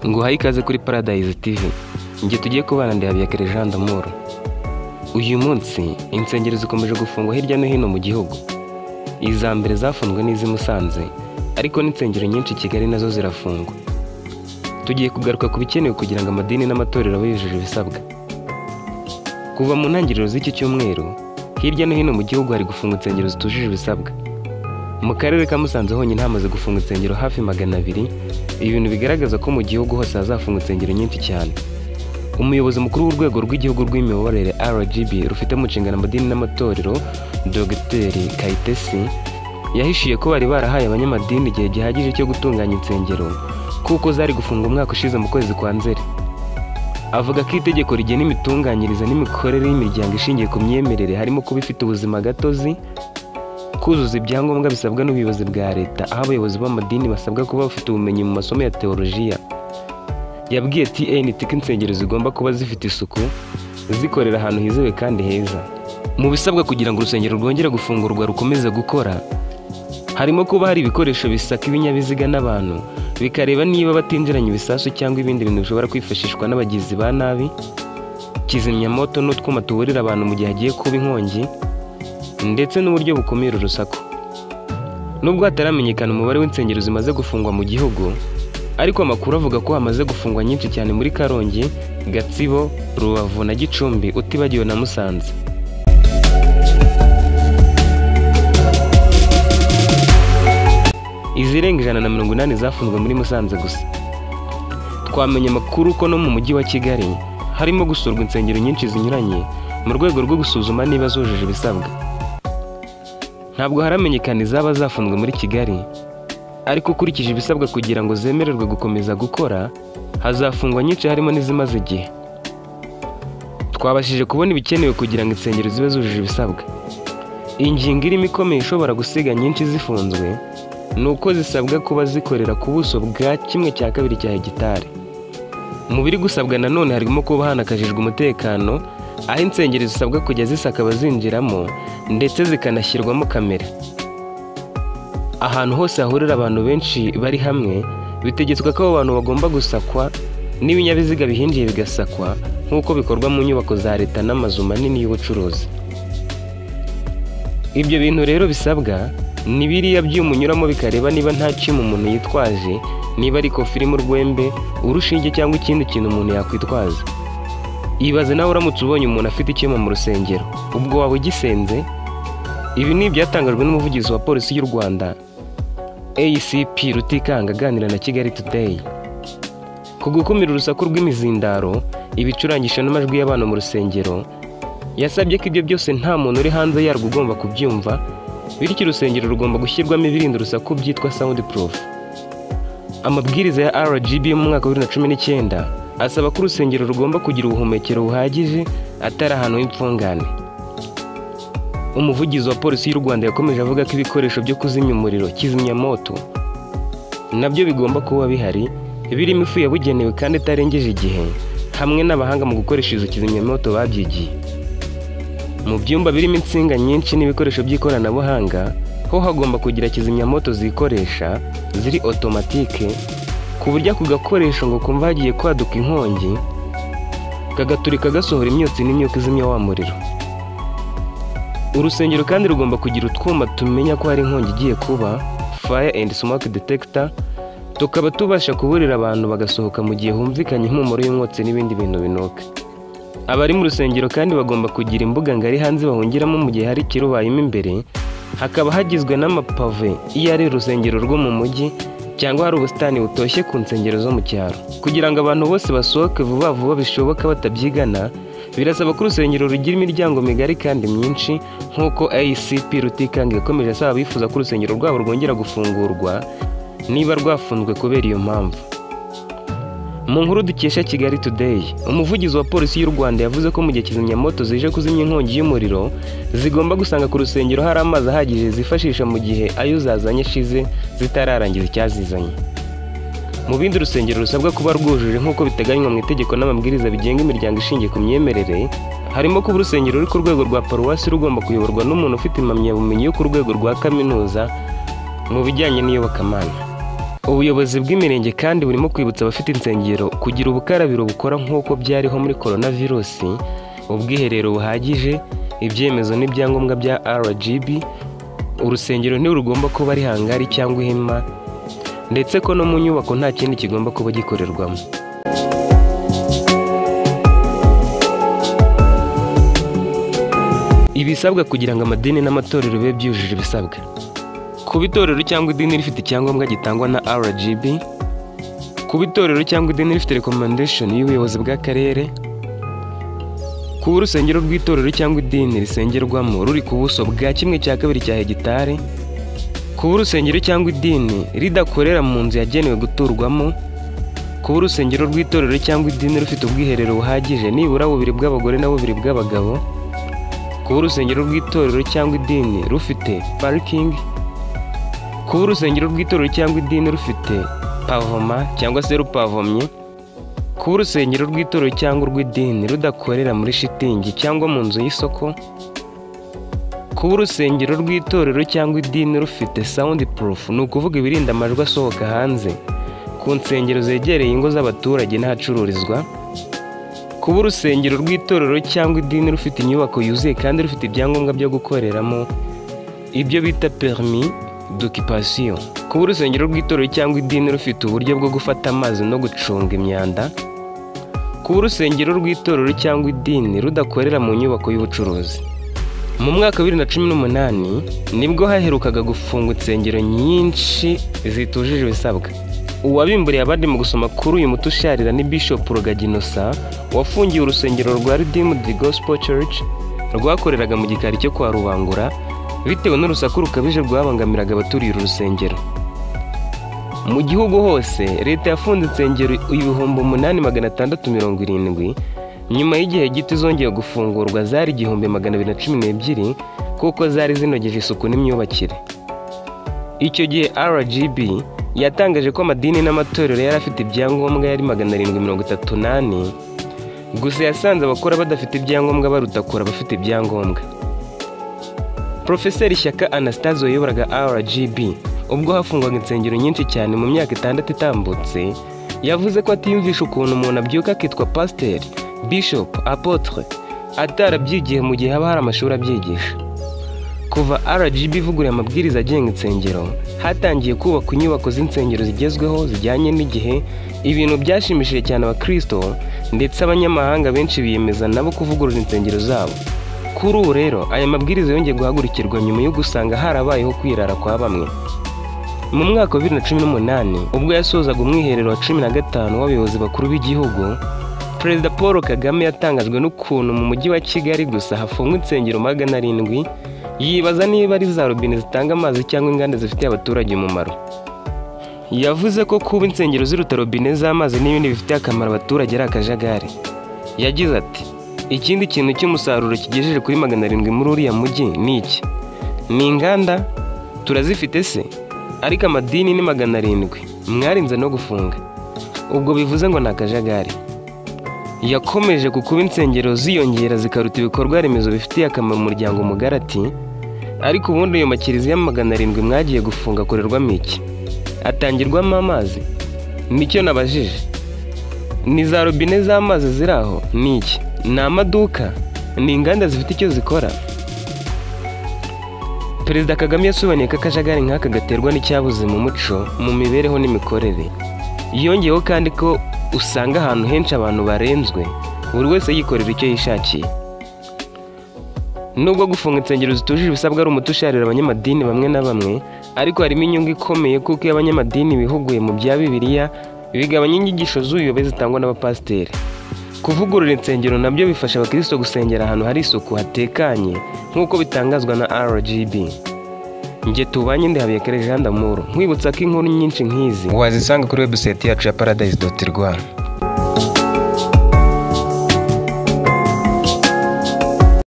muhaye ikaze kuri Paradise TV njye tugiye kubana ndahabiyakire Jean d'Amour uyu munsi insengero zikomeje gufungwa hirya no hino mu gihugu iza mbere zafunzwe n'iz'i Musanze ariko n'insengero nyinshi i Kigali nazo zirafungwa tugiye kugaruka ku bikenewe kugira ngo amadini n'amatorero abe yujuje ibisabwa kuva mu ntangiriro z'iki cyumweru hirya no hino mu gihugu hari gufunga insengero zitujuje ibisabwa mu karere ka musanze honyine hamaze gufunga insengero hafi magana abiri ibi bintu bigaragaza ko mu gihugu hose hazafunga insengero nyinshi cyane umuyobozi mukuru w'urwego rw'igihugu rw'imiyoborere rgb rufite mu nshingano amadini n'amatorero dogiteri kayitesi yahishiye ko bari barahaye abanyamadini igihe gihagije cyo gutunganya insengero kuko zari gufunga umwaka ushize mu kwezi kwa nzeri avuga ko itegeko rigena imitunganyirize n'imikorere y'imiryango ishingiye ku myemerere harimo kuba ifite ubuzima gatozi kuzuza ibyangombwa bisabwa n'ubuyobozi bwa leta aho abayobozi b'amadini basabwa kuba bafite ubumenyi mu masomo ya teolojiya yabwiye tnt ko insengero zigomba kuba zifite isuku zikorera ahantu hizewe kandi heza mu bisabwa kugira ngo urusengero rwongere gufungurwa rukomeze gukora harimo kuba hari ibikoresho bisaka ibinyabiziga n'abantu bikareba niba batinjiranye ibisasu cyangwa ibindi bintu bishobora kwifashishwa n'abagizi ba nabi kizimyamoto n'utwuma tuburira abantu mu gihe hagiye kuba inkongi ndetse n'uburyo bukumira urusaku nubwo hataramenyekana umubare w'insengero zimaze gufungwa mu gihugu ariko amakuru avuga ko hamaze gufungwa nyinshi cyane muri karongi gatsibo rubavu na gicumbi utibagiwe na musanze izirenga ijana na mirongo inani zafunzwe muri musanze gusa twamenye amakuru ko no mu mujyi wa kigali harimo gusurwa insengero nyinshi zinyuranye mu rwego rwo gusuzuma niba zujuje ibisabwa ntabwo haramenyekana izaba zafunzwe muri kigali ariko ukurikije ibisabwa kugira ngo zemererwe gukomeza gukora hazafungwa nyinshi harimo n'izimaze igihe twabashije kubona ibikenewe kugira ngo insengero zibe zujuje ibisabwa ingingo irimo ikomeye ishobora gusiga nyinshi zifunzwe ni uko zisabwa kuba zikorera ku buso bwa kimwe cya kabiri cya hegitari mu biri gusabwa nanone harimo kuba hanakajijwe umutekano aho insengero zisabwa kujya zisaka abazinjiramo ndetse zikanashyirwamo kamera ahantu hose hahurira abantu benshi bari hamwe bitegetswe ko abo bantu bagomba gusakwa n'ibinyabiziga bihinjiye bigasakwa nk'uko bikorwa mu nyubako za leta n'amazu manini y'ubucuruzi ibyo bintu rero bisabwa ni biriya byuma unyuramo bikareba niba nta cyuma umuntu yitwaje niba ari kofi irimo urwembe urushinge cyangwa ikindi kintu umuntu yakwitwaza ibaze nawe uramutse ubonye umuntu afite icyuma mu rusengero ubwo waba ugisenze ibi ni ibyatangajwe n'umuvugizi wa polisi y'u rwanda acp rutikanga aganira na kigali today ku gukumira urusaku rw'imizindaro ibicurangisho n'amajwi y'abana mu rusengero yasabye ko ibyo byose nta muntu uri hanze yarwo ugomba kubyumva bityo urusengero rugomba gushyirwamo ibirinda urusaku byitwa sound proof amabwiriza ya rgb yo mu mwaka wa bibiri na cumi n'icyenda asaba ko urusengero rugomba kugira ubuhumekero buhagije atari ahantu h'imfungane umuvugizi wa polisi y'u rwanda yakomeje avuga ko ibikoresho byo kuzimya umuriro kizimyamoto nabyo bigomba kuba bihari birimo ifu yabugenewe kandi itarengeje igihe hamwe n'abahanga mu gukoresha izo kizimyamoto babyigiye mu byumba birimo insinga nyinshi n'ibikoresho by'ikoranabuhanga ho hagomba kugira kizimyamoto zikoresha ziri otomatike ku buryo ako gakoresho ngo kumva hagiye kwaduka inkongi kagaturika gasohora imyotsi n'imyuka izimya wa muriro urusengero kandi rugomba kugira utwuma tumenya ko hari inkongi igiye kuba fire and smoke detector tukaba tubasha kuburira abantu bagasohoka mu gihe humvikanye impumuro y'umwotsi n'ibindi bintu binuka abari mu rusengero kandi bagomba kugira imbuga ngari hanze bahungiramo mu gihe hari ikirubayemo imbere hakaba hagizwe n'amapave iyo ari urusengero rwo mu mujyi cyangwa hari ubusitani butoshye ku nsengero zo mu cyaro kugira ngo abantu bose basohoke vuba vuba bishoboka batabyigana birasaba ko urusengero rugira imiryango migari kandi myinshi nk'uko acp rutikanga yakomeje asaba abifuza ko urusengero rwabo rwongera gufungurwa niba rwafunzwe kubera iyo mpamvu mu nkuru dukesha kigali today umuvugizi wa polisi y'u rwanda yavuze ko mu gihe kizimyamoto zije kuzimya inkongi y'umuriro zigomba gusanga ku rusengero hari amazi ahagije zifashisha mu gihe ayo zazanye ashize zitararangiza icyazizanye mu bindi urusengero rusabwa kuba rwujuje nk'uko biteganywa mu itegeko n'amabwiriza bigenga imiryango ishingiye ku myemerere harimo kuba urusengero ruri ku rwego rwa paruwasi rugomba kuyoborwa n'umuntu ufite impamyabumenyi yo ku rwego rwa kaminuza mu bijyanye n'iyobokamana ubuyobozi bw'imirenge kandi burimo kwibutsa abafite insengero kugira ubukarabiro bukora nk'uko byariho muri korona virusi ubwiherero buhagije ibyemezo n'ibyangombwa bya rgb urusengero ntirugomba kuba ari hangari cyangwa ihema ndetse ko no mu nyubako nta kindi kigomba kuba gikorerwamo ibisabwa kugira ngo amadini n'amatorero bibe byujuje ibisabwa kuba itorero cyangwa idini rifite icyangombwa gitangwa na rgb kuba itorero cyangwa idini rifite rekomandeshoni y'ubuyobozi bw'akarere kuba urusengero rw'itorero cyangwa idini risengerwamo ruri ku buso bwa kimwe cya kabiri cya hegitari kuba urusengero cyangwa idini ridakorera mu nzu yagenewe guturwamo kuba urusengero rw'itorero cyangwa idini rufite ubwiherero buhagije nibura bubiri bw'abagore na bubiri bw'abagabo kuba urusengero rw'itorero cyangwa idini rufite parikingi kuba urusengero rw'itorero cyangwa idini rufite pavoma cyangwa se rupavomye kuba urusengero rw'itorero cyangwa urw'idini rudakorera muri shitingi cyangwa mu nzu y'isoko kuba urusengero rw'itorero cyangwa idini rufite sawundi purufu ni ukuvuga ibirinda amajwi asohoka hanze ku nsengero zegereye ingo z'abaturage n'ahacururizwa kuba urusengero rw'itorero cyangwa idini rufite inyubako yuzuye kandi rufite ibyangombwa byo gukoreramo ibyo bita perimi dokipasiyo kuba urusengero rw'itorero cyangwa idini rufite uburyo bwo gufata amazi no gucunga imyanda kuba urusengero rw'itorero cyangwa idini rudakorera mu nyubako y'ubucuruzi mu mwaka wa bibiri na cumi n'umunani nibwo haherukaga gufungwa insengero nyinshi zitujuje ibisabwa uwabimburiye abandi mu gusoma kuri uyu muti usharira ni bishop rugaginosa wafungiye urusengero rwa ridimu di gospel church rwakoreraga mu gikari cyo kwa rubangura bitewe n'urusaku rukabije rwabangamiraga abaturiye uru rusengero mu gihugu hose leta yafunze insengero ibihumbi umunani magana atandatu mirongo irindwi nyuma y'igihe gito izongeye gufungurwa zari igihumbi magana abiri na cumi n'ebyiri kuko zari zinogeje isuku n'imyubakire icyo gihe rgb yatangaje ko amadini n'amatorero yari afite ibyangombwa yari magana arindwi mirongo itatu n'ane gusa yasanze abakora badafite ibyangombwa baruta kure abafite ibyangombwa Profeseri Shyaka Anastase wayoboraga RGB ubwo hafungwaga insengero nyinshi cyane mu myaka itandatu itambutse yavuze ko atiyumvisha ukuntu umuntu abyuka akitwa pasiteri bishop apotre atarabyigiye mu gihe haba hari amashuri abyigisha kuva RGB ivuguruye amabwiriza agenga insengero hatangiye kubakwa inyubako z'insengero zigezweho zijyanye n'igihe ibintu byashimishije cyane abakristo ndetse abanyamahanga benshi biyemeza nabo kuvugurura insengero zabo kuri ubu rero aya mabwiriza yongeye guhagurikirwa nyuma yo gusanga harabayeho kwirara kwa bamwe mu mwaka wa bibiri na cumi n'umunani ubwo yasozaga umwiherero wa cumi na gatanu w'abayobozi bakuru b'igihugu perezida paul kagame yatangajwe n'ukuntu mu mujyi wa kigali gusa hafungwa insengero magana arindwi yibaza niba ari za robine zitanga amazi cyangwa inganda zifitiye abaturage umumaro yavuze ko kuba insengero ziruta robine z'amazi n'ibindi bifitiye akamaro abaturage ari akajagari yagize ati ikindi kintu cy'umusaruro kigejeje kuri magana arindwi muri uriya mujyi ni iki ni inganda turazifite se ariko amadini ni magana arindwi mwarinze no gufunga ubwo bivuze ngo ni akajagari yakomeje ku kuba insengero ziyongera zikaruta ibikorwa remezo bifitiye akamaro umuryango mugari ati ariko ubundi ayo makiriziya magana arindwi mwagiye gufunga akorerwamo iki atangirwamo amazi nicyo nabajije ni za robine z'amazi ziri aho ni iki ni amaduka ni inganda zifite icyo zikora perezida kagame yasobanuye ko akajagari nk'aka gaterwa n'icyabuze mu muco mu mibereho n'imikorere yongeyeho kandi ko usanga ahantu henshi abantu barenzwe buri wese yikorera icyo yishakiye nubwo gufunga insengero zitujuje ibisabwa ari umuti usharira abanyamadini bamwe na bamwe ariko harimo inyungu ikomeye kuko iyo abanyamadini bihuguye mu bya bibiliya bigabanya inyigisho z'ubuyobe zitangwa n'abapasiteri kuvugurura insengero nabyo bifasha abakristo gusengera ahantu hari isuku hatekanye nk'uko bitangazwa na rgb njye tubanye ndi habiyakare jean d'amour nkwibutsa ko inkuru nyinshi nk'izi wazisanga kuri webusayiti yacu ya paradise doti rwa